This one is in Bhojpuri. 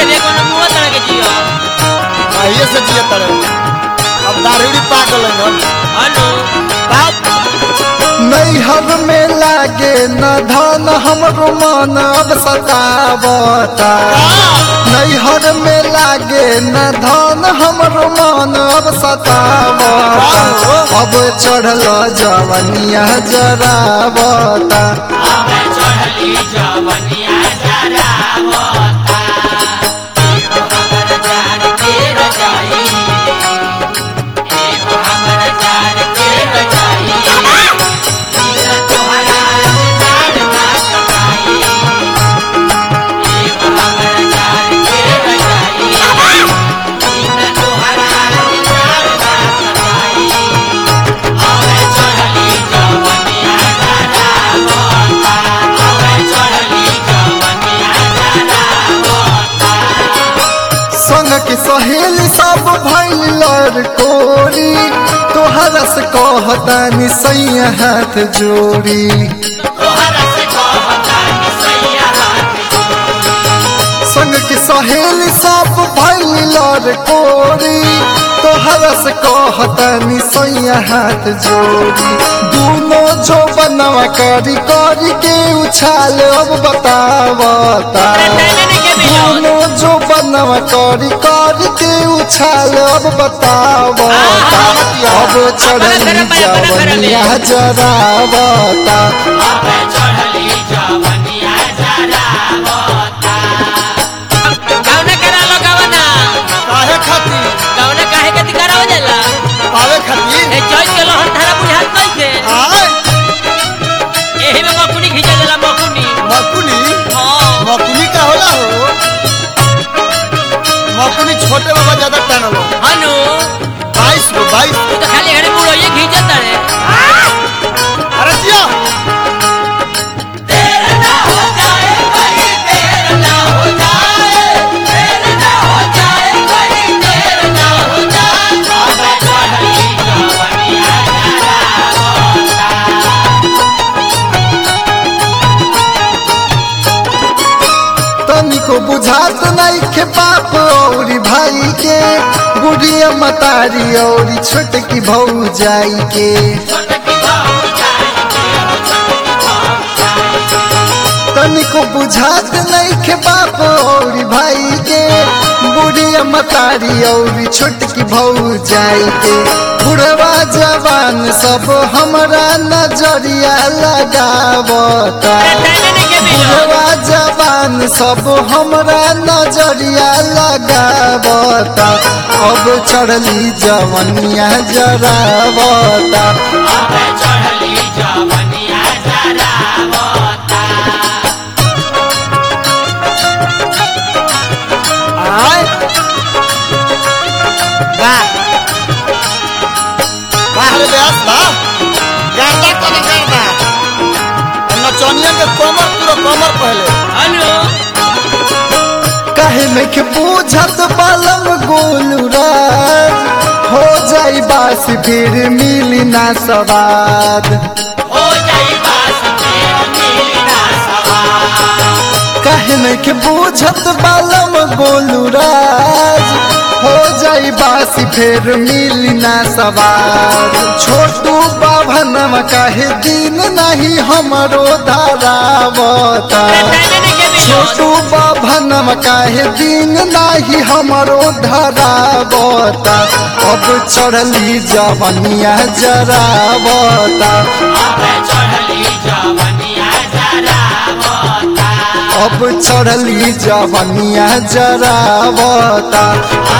के देखो ना मुआ तरह के जियो आइए से जिए तड़े अब दारूड़ी पागल है हेलो बाप नैहर में लागे न धन हमरो मन अब सतावता नैहर में लागे न धन हमरो मन अब सतावता अब चढ़ल जवनिया जरावता संग के सहेली सब भैल लड़ कोरी तोहरा से कहतानी सैया हाथ जोड़ी संग के सहेली सब भैल लड़ कोरी तोहरा से कहतानी सैया हाथ जोड़ी दूनो जो बनवा करी करी के उछाल अब बतावता दूनो जो बनवा करी करी के उछाल अब बतावता अब चढ़ली जवनिया जरावता गावना करा लो गावना काहे खातिर गावना काहे के दिकारा हो जाला पावे खातिर ए चोइस के लोहन थारा बुझात नहीं थे आय एही में मकुनी खींचा जाला मकुनी मकुनी हां मकुनी का होला हो मकुनी छोटे बाबा ज्यादा टानल हो हनु बाईस गो बाईस तू तो खाली घरे मुड़ो ये खींचत रे अरे जिया तनिको बुझात नहीं के बाप और भाई के बुढ़िया मतारी और छोटकी भौजाई के तनिको बुझात नहीं के बाप और भाई के बुढ़िया मतारी और छोटकी भौजाई के बुढ़वा जवान सब हमरा नजरिया लगावता बुढ़वा जवान सब हमरा नजरिया लगावता अब चढ़ली जवनिया जरावता आय वाह वाह रे व्यास बा गाता कने गाता नचनिया के कमर पूरा कमर पहले हनु कहे में के पूछत बालम गोलूराज हो जाई बास फिर मिली ना सवाद कहे में के पूछत बालम गोलूराज हो जाई बासी फिर मिली ना सवार छोटू बाभनम कहे दिन नहीं हमरो धारावता छोटू बाभनम काहे दिन नाही हमरो धरावता अब चढ़ली जवनिया जरावता अब चढ़ली जवनिया जरावता